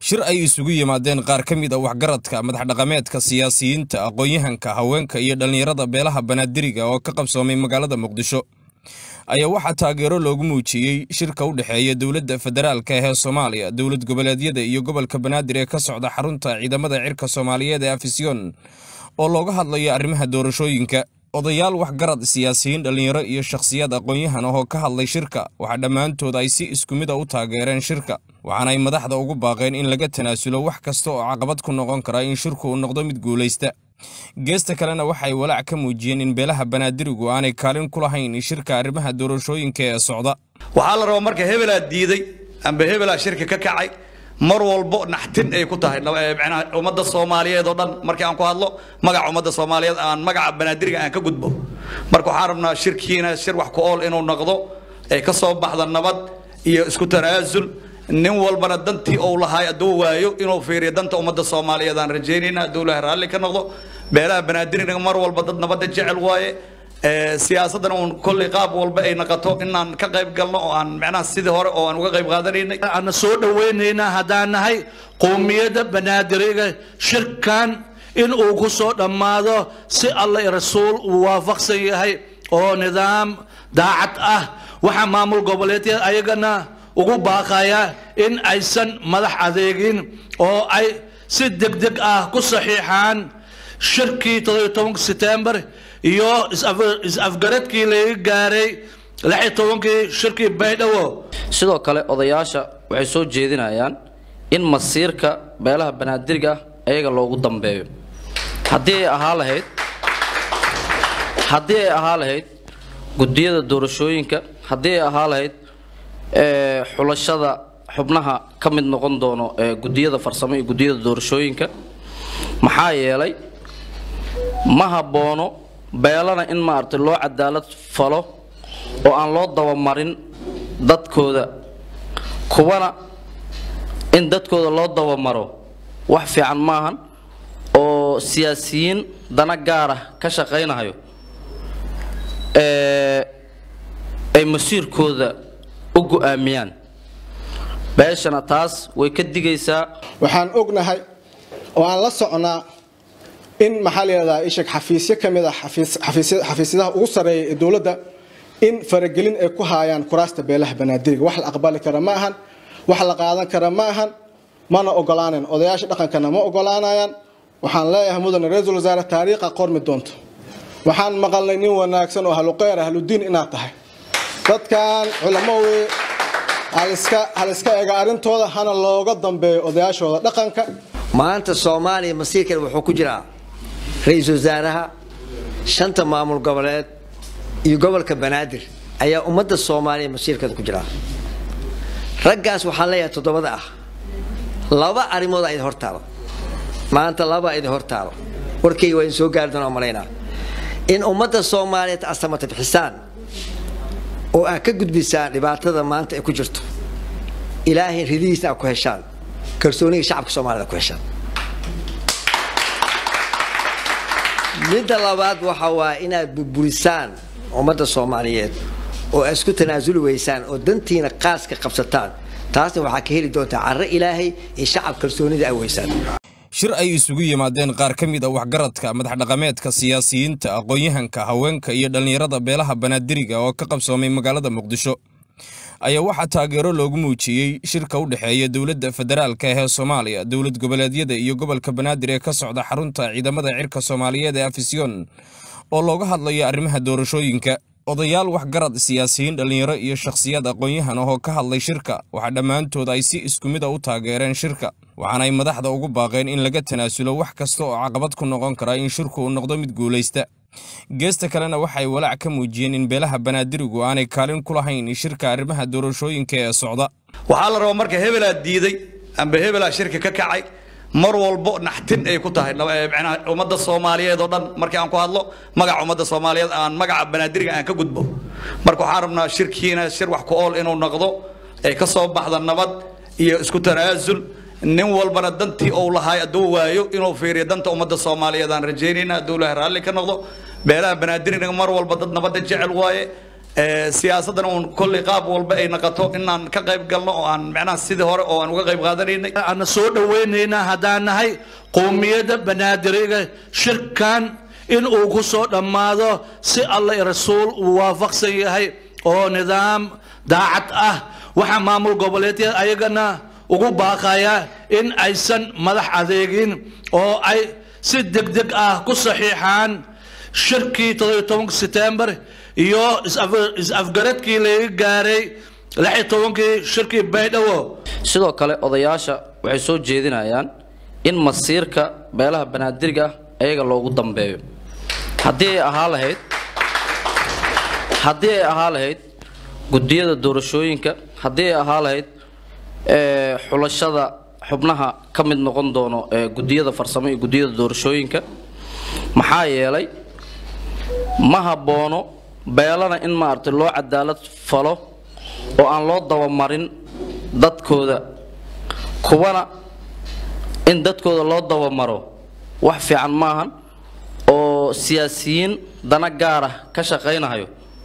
shir ay isugu yimaadeen qaar ka mid a waxgaradka madaxdhaqameedka siyaasiyiinta aqoon-yahanka haweenka iyo dhallinyarada beelaha banaadiriga oo ka qabsoomay magaalada muqdisho ayaa waxaa taageero loogu muujiyey shirka u dhexeeya dowladda federaalka ee soomaaliya dowlad goboleedyada iyo gobolka banaadir ee ka socda xarunta ciidamada cirka soomaaliyeed ee afisyon oo looga hadlayo arrimaha doorashooyinka odayaal waxgarad siyaasiyiin dhallinyaro iyo shakhsiyaad aqoon-yahan ahoo ka hadlay shirka waxaa dhammaantood ay si isku mid a u taageereen shirka waxaana ay madaxda ugu baaqeen in laga tanaasulo wax kasta oo caqabad ku noqon kara in shirku uu noqdo mid guulaysta geesta kalena waxay walaac ka muujiyeen in beelaha banaadirigu aanay kaalin ku lahayn shirka arrimaha doorashooyinka ee socda waxaa la rabaa marka hebelaa diiday amba hebelaa shirka ka kacay mar walbo naxtin ay ku tahay manaha ummadda soomaaliyeed oo dhan markii aan ku hadlo magaca ummadda soomaaliyeed aan magaca banaadiriga aan ka gudbo marka waxaan rabnaa shirkiina shir wax ku ool inuu noqdo ay ka soo baxda nabad iyo isku tanaasul nin walbana dantii uu lahaay hadduu waayo inuu fiiriyo danta ummadda soomaaliyeed aan rajaynayna hadduu ilahay raalli ka noqdo beelaha banaadiriga mar walba dad nabadda jecel waaye siyaasaddan uun kolley qaab walba ay naqato inaan ka qayb galno oo aan macnaha sidii hore oo aan uga qayb qaadanaynay ana soo dhowaynaynaa haddaan nahay qowmiyadda banaadiriga shirkan in uu ku soo dhammaado si alla rasuul uu waafaqsan yahay oo nidaam daacad ah waxaa maamul goboleedyada ayagana ugu baaqaya in aysan madax adeegin oo ay si degdeg ah ku saxiixaan shirkii setembar iyo is-afgaradkii laga gaaray tobankii shirkii baydhabo sidoo kale odayaasha waxay soo jeedinayaan in masiirka beelaha banaadiriga ah ayaga loogu dambeeyo haddii ay ahaa lahayd haddii ay ahaa lahayd gudiyada doorashooyinka haddii ay ahaa lahayd xulashada xubnaha ka mid noqon doono ee gudiyada farsamo iyo gudiyada doorashooyinka maxaa yeelay ma habboono beelana in maaragtay loo cadaalad falo oo aan loo dabamarin dadkooda kuwana in dadkooda loo dabamaro wax fiican maahan oo siyaasiyiin dana gaar ah ka shaqaynayo ay masiirkooda u go'aamiyaan beeshana taas way ka digaysaa waxaan ognahay oo aan la socnaa in maxaa la yidhahdaa ishak xafiisyo ka mid ah xafiisyadaha ugu sarreeya ee dowladda in faragelin ay ku haayaan kuraasta beelaha banaadiriga wax la aqbali kara ma ahan wax la qaadan kara ma ahan mana ogolaanayn odayaasha dhaqankana ma ogolaanayaan waxaan leeyahay mudane ra-iisul wasaare taariikha qormi doonto waxaan maqalnay nin wanaagsan oo ahluqeyr ahludiin inaad tahay dadkan culamowey haliska ega arrintooda hana looga dambeeyo odayaashooda dhaqanka maanta soomaaliya masiirkeeda wuxuu ku jiraa ra-iisul wasaaraha shanta maamul goboleed iyo gobolka banaadir ayaa ummadda soomaaliya masiirkeeda ku jiraa raggaas waxaan leeyahay toddobada ah laba arrimood a idin hortaalo maanta laba idin hortaalo warkayga waa idin soo gaari doonaa malaynaa in ummadda soomaaliyeed asamata bixisaan oo aad ka gudbisaan dhibaatada maanta ay ku jirto ilaahay ridihiisna aad ku heshaan kalsooniga shacabka soomaalida ku heshaan midda labaad waxa waa inaad burburisaan ummadda soomaaliyeed oo aad isku tanaasuli weysaan oo dantiina qaaska qabsataan taasna waxaa ka heli doontaa carro ilaahay iyo shacab kalsoonida ay weysaan shir ay isugu yimaadeen qaar ka mid a waxgaradka madaxdhaqameedka siyaasiyiinta aqoon-yahanka haweenka iyo dhallinyarada beelaha banaadiriga oo ka qabsoomay magaalada muqdisho ayaa waxaa taageero loogu muujiyey shirka u dhexeeya dowladda federaalka ee soomaaliya dowlad goboleedyada iyo gobolka banaadir ee ka socda xarunta ciidamada cirka soomaaliyeed ee afisyon oo looga hadlayo arrimaha doorashooyinka odayaal waxgarad siyaasiyiin dhallinyaro iyo shakhsiyaad aqoon-yahan ahoo ka hadlay shirka waxaa dhammaantood ay si isku mid a u taageereen shirka waxaana ay madaxda ugu baaqeen in laga tanaasulo wax kasta oo caqabad ku noqon kara in shirku uu noqdo mid guulaysta geesta kalena waxay walaac ka muujiyeen in beelaha banaadirigu aanay kaalin ku lahayn shirka arrimaha doorashooyinka ee socda waxaa la rabaa marka hebelaa diiday amba hebelaa shirka ka kacay mar walbo naxtin ay ku tahay manaha ummadda soomaaliyeed oo dhan markii aan ku hadlo magaca ummadda soomaaliyeed aan magaca banaadiriga aan ka gudbo marka waxaan rabnaa shirkiina shir wax ku ool inuu noqdo ay ka soo baxda nabad iyo isku tanaasul nin walbana dantii uu lahaay hadduu waayo inuu fiiriyo danta ummadda soomaaliyeed aan rajaynayna hadduu ilahay raalli ka noqdo beelaha banaadiriga mar walba dad nabadda jecel waaye siyaasaddan uun kolley qaab walba ay naqato inaan ka qayb galno oo aan macnaha sidii hore oo aan uga qayb qaadanaynay aan soo dhawaynaynaa haddaan nahay qowmiyadda banaadiriga shirkan in uu ku soo dhammaado si alla i rasuul uu waafaqsan yahay oo nidaam daacad ah waxaa maamul goboleedyada ayagana ugu baaqaya in aysan madax adeegin oo ay si degdeg ah ku saxiixaan shirkii todobiyo setembar iyo is-afgaradkii laga gaaray lixyo tobankii shirkii baydhabo sidoo kale odayaasha waxay soo jeedinayaan in masiirka beelaha banaadiriga ah ayaga loogu dambeeyo haddii ay ahaa lahayd haddii ay ahaa lahayd gudiyada doorashooyinka haddii ay ahaa lahayd xulashada xubnaha ka mid noqon doono ee gudiyada farsamo iyo gudiyada doorashooyinka maxaa yeelay ma habboono beelana in maaragtay loo cadaalad falo oo aan loo dabamarin dadkooda kuwana in dadkooda loo dabamaro wax fiican maahan oo siyaasiyiin dana gaara ka shaqaynayo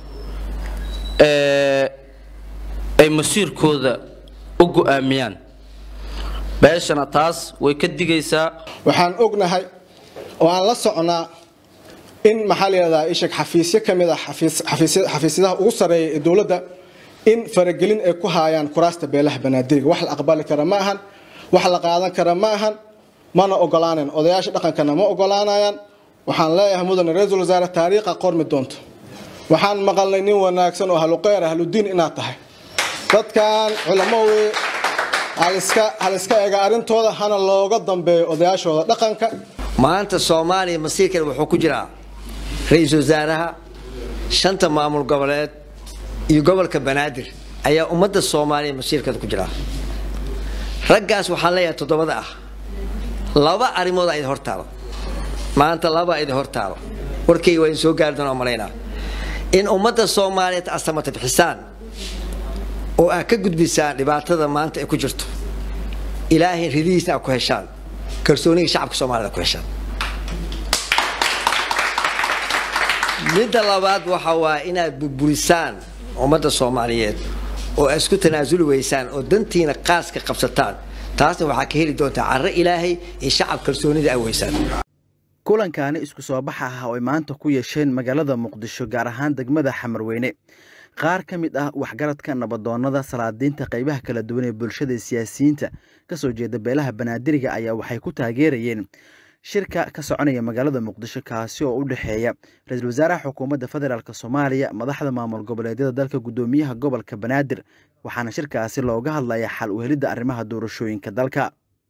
ay masiirkooda u go'aamiyaan beeshana taas way ka digaysaa waxaan ognahay oo aan la socnaa in maxaa la yidhahdaa ishak xafiisyo ka mid ah xafiisyadaha ugu sarreeya ee dowladda in faragelin ay ku haayaan kuraasta beelaha banaadiriga wax la aqbali kara ma ahan wax la qaadan kara ma ahan mana ogolaanan odayaasha dhaqankana ma ogolaanayaan waxaan leeyahay mudane ra-iisul wasaare taariikha qormi doonto waxaan maqalnay nin wanaagsan oo ahluqeyr ahludiin inaad tahay dadkan culamowey haliska ega arrintooda hana looga dambeeyo odayaashooda dhaqanka maanta soomaaliya masiirkeeda wuxuu ku jiraa ra-iisul wasaaraha shanta maamul goboleed iyo gobolka banaadir ayaa ummadda soomaaliya masiirkeeda ku jiraa raggaas waxaan leeyahay toddobada ah laba arrimood a idin hortaalo maanta laba idin hortaalo warkayga waa idin soo gaari doonaa malaynaa in ummadda soomaaliyeed asamata bixisaan oo aad ka gudbisaan dhibaatada maanta ay ku jirto ilaahay ridihiisna aad ku heshaan kalsooniga shacabka soomaalida ku heshaan midda labaad waxa waa inaad burburisaan ummadda soomaaliyeed oo aad isku tanaasuli weysaan oo dantiina qaaska qabsataan taasna waxaa ka heli doontaa carro ilaahay iyo shacab kalsoonida aad weysaan kulankaani isku soo baxa ah oo ay maanta ku yeesheen magaalada muqdisho gaar ahaan degmada xamarweyne qaar ka mid ah waxgaradka nabadoonnada salaadiinta qaybaha kala duwan ee bulshada siyaasiyiinta ka soo jeeda beelaha banaadiriga ayaa waxay ku taageerayeen shirka ka soconaya magaalada muqdisho kaasi oo u dhexeeya ra-iisul wasaaraha xukuumadda federaalk soomaaliya madaxda maamul goboleedyada dalka guddoomiyaha gobolka banaadir waxaana shirkaasi looga hadlaya xal u helidda arrimaha doorashooyinka dalka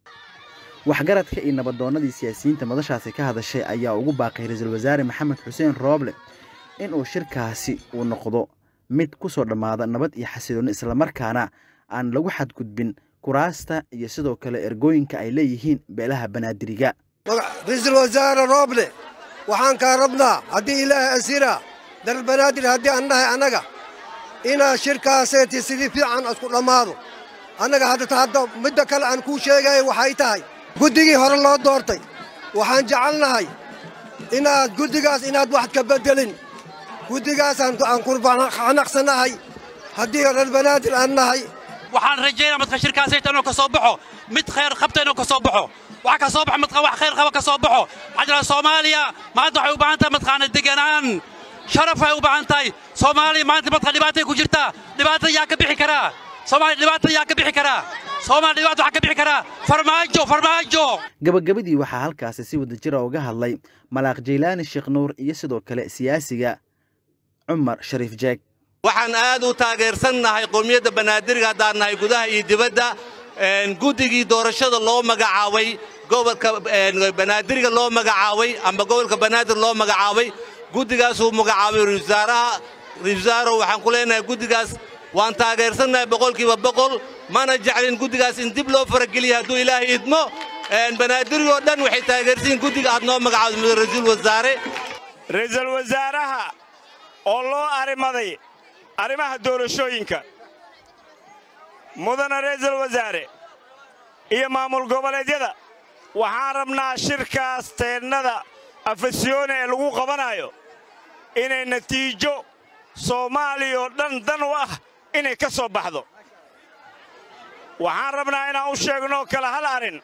waxgaradka iyo nabadoonnadii siyaasiyiinta madashaasi ka hadashay ayaa ugu baaqay ra-iisul wasaare maxamed xuseen rooble inuu shirkaasi uu noqdo mid ku soo dhammaada nabad iyo xasilooni islamarkaana aan lagu xadgudbin kuraasta iyo sidoo kale ergooyinka ay leeyihiin beelaha banaadiriga ra-iisul wasaare rooble waxaan kaa rabnaa haddii ilaahay asira dal banaadir haddii aan nahay annaga inaa shirkaaseeti sidii fiican isku dhammaado annaga haddata hadda midda kale aan kuu sheegaya waxay tahay guddigii hore loo doortay waxaan jecelnahay inaad guddigaas inaad wax ka beddelin guddigaasaan aan kurbanaqsanahay haddii reer banaadir aan nahay waxaan rajaynaa madka shirkaasayta inuu ka soo baxo mid khayr qabta inuu ka soo baxo waxa ka soo baxa madka wax khayr qaba ka soo baxo waxaa jira soomaaliya maanta waxay u baahan tahay madkaana deganaan sharaf ay u baahan tahay soomaaliya maanta madka dhibaatay ku jirtaa dhibaata yaa ka bixi karaa soomaaliya dhibaata yaa ka bixi karaa soomaaliya dhibaata waxaa ka bixi karaa farmaajo farmaajo gabagabadii waxaa halkaasi si wadajira uga hadlay malaaq jaylaani sheekh nuur iyo sidoo kale siyaasiga cumar shariif jeeg waxaan aad u taageersannahay qowmiyadda banaadiriga haddaan nahay gudaha iyo dibadda guddigii doorashada loo magacaabay gobolka banaadiriga loo magacaabay amba gobolka banaadir loo magacaabay guddigaasuu magacaabay ra-iisul wasaarow waxaan ku leenahay guddigaas waan taageersannahay boqolkiiba boqol mana jeclin guddigaas in dib loo farageliya hadduu ilaahay idmo banaadirigoo dhan waxay taageersiin guddiga aad noo magacaabday ra-iisul wasaare ra'iisul wasaaraha oo loo arrimaday arrimaha doorashooyinka mudana ra'iisul wasaare iyo maamul goboleedyada waxaan rabnaa shirkaas teennada afasyoone ee lagu qabanayo inay natiijo soomaaliya oo dhan dan u ah inay ka soo baxdo waxaan rabnaa inaan u sheegno kale hal arrin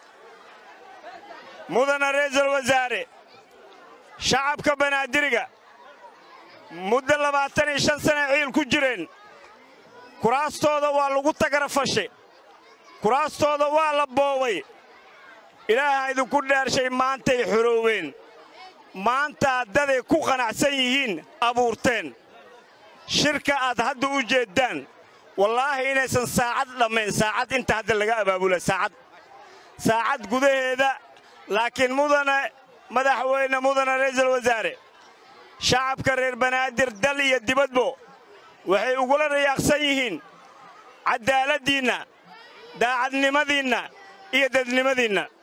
mudana ra'iisul wasaare shacabka banaadiriga muddo labaatan iyo shan sana ciil ku jireen kuraastooda waa lagu tagrafashay kuraastooda waa la boobay ilaaha idinku dhaarshay maantay xorooween maanta haddaday ku qanacsan yihiin abuurteen shirka aad hadda u jeeddaan wallaahi inaysan saacad dhammayn saacad inta hadda laga abaabula saacad saacad gudaheeda laakiin mudana madaxweyne mudana ra'iisul wasaare shacabka reer banaadir dal iyo dibadbo waxay ugula rayaaqsan yihiin caddaaladdiinna daacadnimadiinna iyo dadnimadiinna